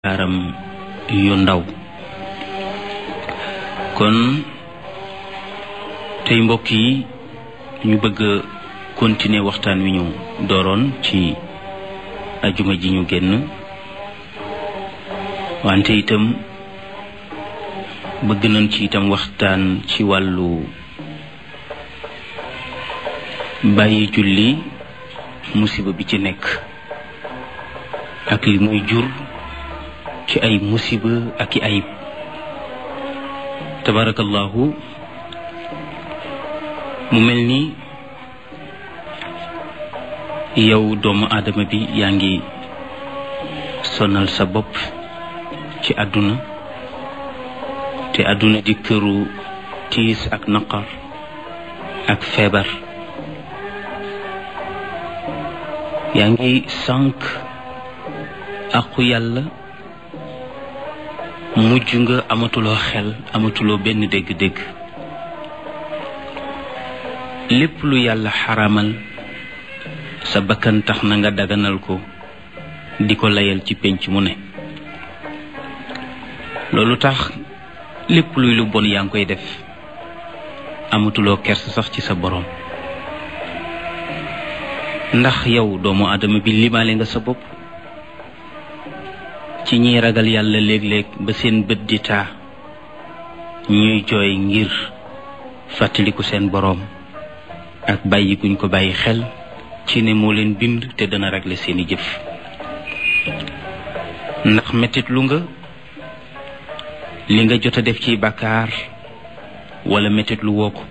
bàkkaaram yu ndaw kon tey mbokk yi ñu bëgg a continuer waxtaan wi ñu dooroon ci ajuma ji ñu génn wante itam bëgg nañ ci itam waxtaan ci wàllu bàyyi julli musiba bi ci nekk ak li muy jur ci ay musiba ak i ayib tabarakallahu mu mel ni yow doomu aadama bi yaa ngi sonal sa bopp ci àdduna te àdduna di këru tiis ak naqar ak feebar yaa ngi sànq aqu yàlla mujj nga amatuloo xel amatuloo benn dégg-dégg lépp lu yàlla xaramal sa bakkan tax na nga daganal ko di ko layal ci pénc mu ne loolu tax lépp luy lu bon yaa ngi koy def amatuloo kers sax ci sa boroom ndax yow doomu aadama bi limaale nga sa bopp ci ñiy ragal yàlla léeg-léeg ba seen bët di taa ñuy jooy ngir fàttaliku seen boroom ak bàyyi guñ ko bàyyi xel ci ne moo leen bind te dana régler seeni jëf ndax mettit lu nga li nga jot a def ci bàkkaar wala mettit lu woo ko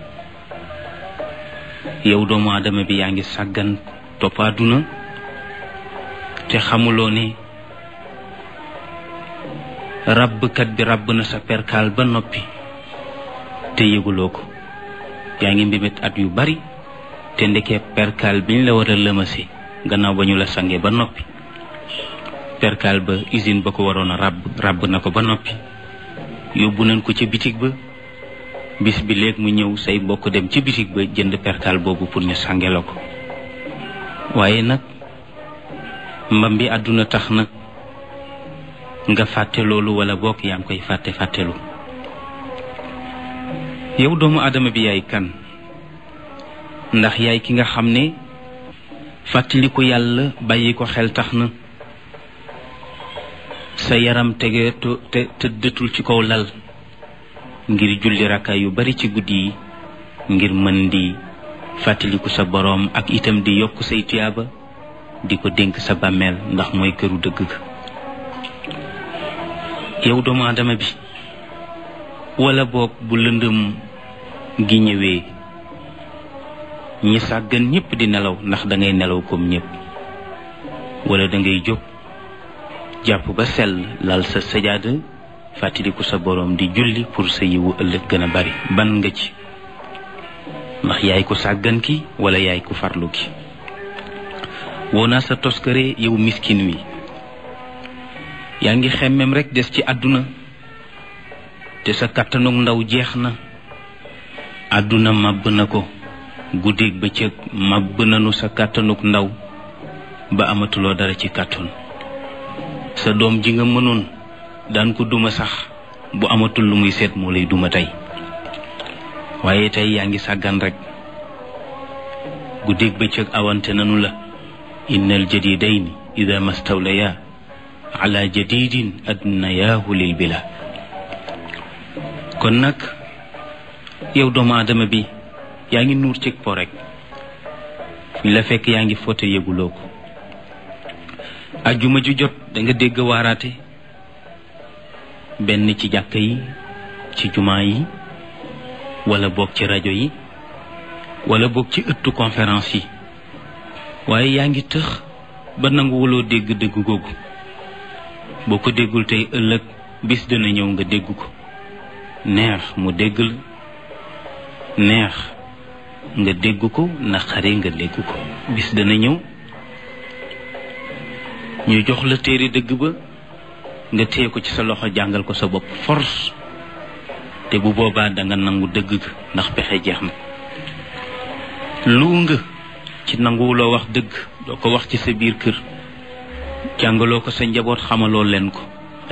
yow doomu aadama bi yaa ngi sàggan topp àdduna te xamuloo ne ràbbkat bi ràbb na sa perkaal ba noppi te yëguloo ko yaa ngi mbimit at yu bari te ndekee perkaal biñ la war a lëmase gannaaw ba ñu la sange ba noppi perkaal ba usine ba ko waroon a ràbb ràbb na ko ba noppi yóbbu nañ ko ca bitig ba bis bi léeg mu ñëw say mbokk dem ci bitig ba jënd perkaal boobu pour ñu sange la ko waaye nag mbam bi àdduna tax na nga fàtte loolu wala bokk yaa ngi koy fàtte fàttelu yow doomu aadama bi yaay kan ndax yaay ki nga xam ne fàttaliku yàlla bàyyi ko xel tax na sa yaram tege te tëddatul ci kaw lal ngir julli rakka yu bari ci guddi yi ngir mën di fàttaliku sa boroom ak itam di yokk say tuyaaba di ko dénk sa bàmmeel ndax mooy këru dëgg ga yow doomu aadama bi wala boog bu lëndëm gi ñëwee ñi sàggan ñépp di nelaw ndax dangay nelaw comme ñépp wala dangay jóg jàpp ba sell lal sa sajaada fàttaliku sa boroom di julli pour sa yiwu ëllëg gën a bari ban nga ci ndax yaay ko sàggan ki wala yaay ko farlu ki woo naa sa toskare yow miskin wi yaa ngi xemmem rekk des ci àdduna te sa kàttanug ndaw jeex na àdduna màbb na ko guddeeg bëccëg màbb nanu sa kàttanug ndaw ba amatuloo dara ci kàttan sa doom ji nga mënoon daan ko duma sax bu amatul lu muy seet moo lay duma tey waaye tey yaa ngi sàggan rekk guddeeg bëccëg awante nanu la innal jadidayni ida mastawlaya ala jadidin adnayaahu lil bila kon nag yow doomu aadama bi yaa ngi nuur cig po rek fi la fekk yaa ngi foote yëguloo ko ajjuma ju jot da nga dégg waaraate benn ci jàkka yi ci jumaa yi wala boog ci rajo yi wala boog ci ëttu conférence yi waaye yaa ngi tëx ba nanguwuloo dégg dégg googu boo ko déggul tey ëllëg bis dana ñëw nga dégg ko neex mu dégg la neex nga dégg ko naqari nga dégg ko bis dana ñëw ñu jox la téere dëgg ba nga téye ko ci sa loxo jàngal ko sa bopp force te bu boobaa danga nangu dëgg ga ndax pexe jeex na lu nga ci nanguwuloo wax dëgg doo ko wax ci sa biir kër jàngaloo ko sa njaboot xamaloo leen ko